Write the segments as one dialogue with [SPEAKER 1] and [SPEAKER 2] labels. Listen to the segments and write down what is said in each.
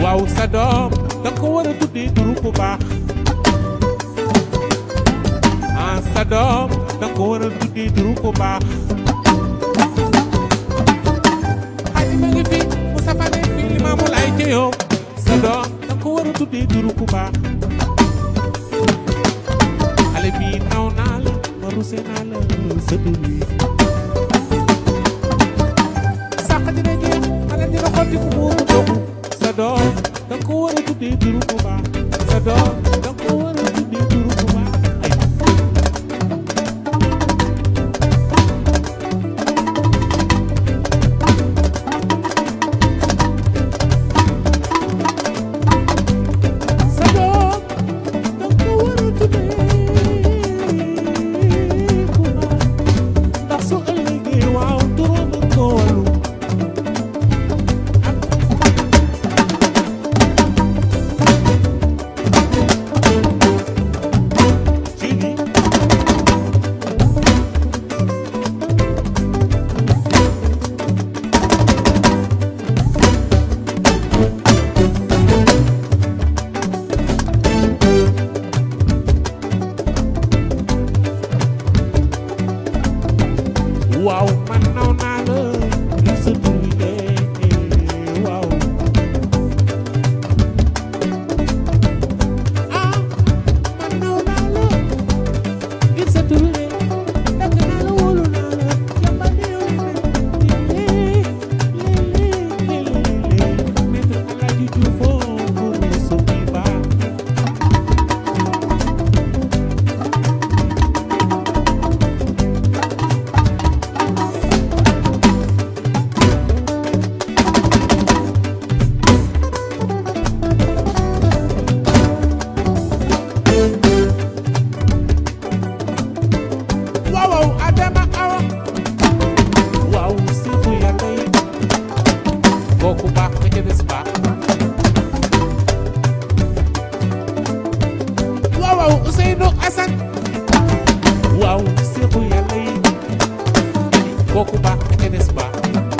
[SPEAKER 1] waaw sa doom da ko war a tuddee turu ku baax ah sa doom da ko war a tuddee turu ku baax xadi ma ngi fi Moustapha ne fi Limaamu Laay ci yow sa doom da ko war a tuddee turu ku baax xale bi naw naa la ma ruse naa la sa tur wi sàq dina jeex xale dina xotti ku muuru doomu sa doom da ko war a tuddee turu ku baax sa doom da ko war a tuddee turu ku baax ay sa doom da ko war a tuddee ku baax ndax su ëllëgee waaw turam a ko walu Jini waaw man naw naa la ngir sa tur wi dee waaw ah man naw naa la ngir sa tur wi dee dagg naa la wóolu naa la yamba néew yi ne lée lée lée maître Alaaji Juufoo pour sa bi baax waaw waaw Adama Awa waaw seetu yàlla yi kooku baax ka ca des baax waaw waaw Ousseynou Assane waaw seetu yàlla yi kooku baax ka ca des baax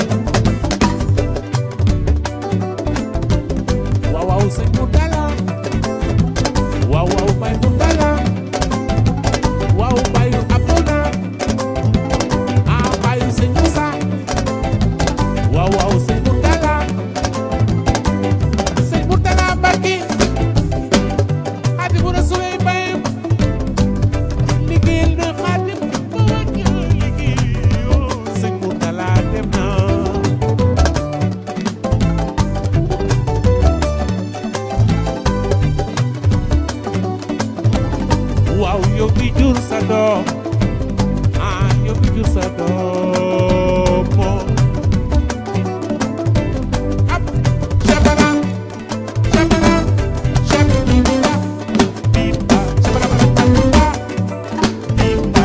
[SPEAKER 1] waaw waaw sëñ Moutala waaw waaw Baye Moutala waaw Baye Abdouna ah Baye sëñ Moussa waaw waaw sëñ Moutala sëñ Moutala Barki Xaadimu Rasuul Baye liggéeyal na Xaadim ba wàcc liggéeyoo sëñ Moutala dem na waaw yow mi jur sa doom ah yow mi jur sa doom moom ab shabara shabara shabara bimba shabara bimba bimba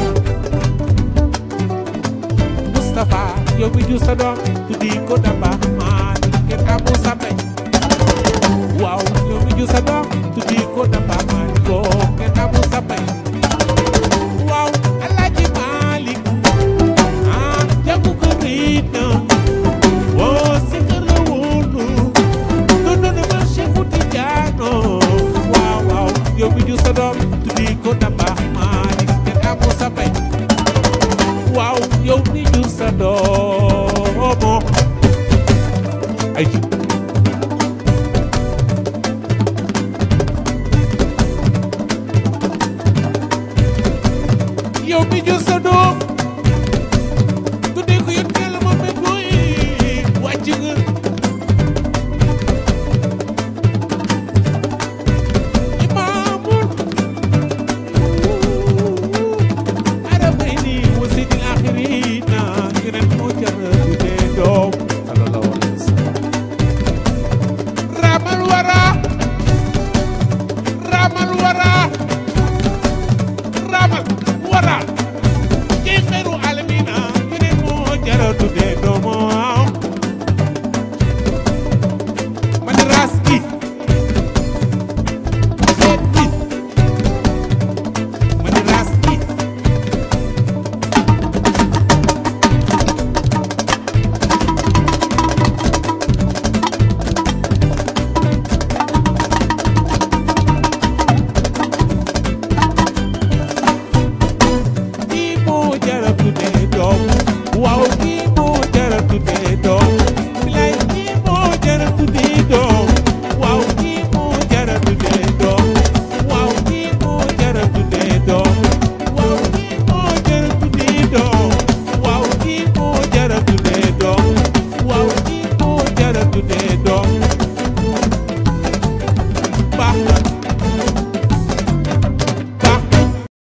[SPEAKER 1] Moustapha yow mi jur sa doom tuddi ko damba ah kenn amu sa mbay waaw yow mi jur sa doom tuddi ko damba maa ni ko kenn amu sa mbay waaw Alaaji Maalik ah jagu ko riitam woo si kër la wóolu dundu na ma Cheikhu Tijaano waaw waaw yow mi jur sa doom tuddi ko damba maa ni kenn amu sa mbay waaw yow mi jur sa doomo ay ci yow mi jur sa doom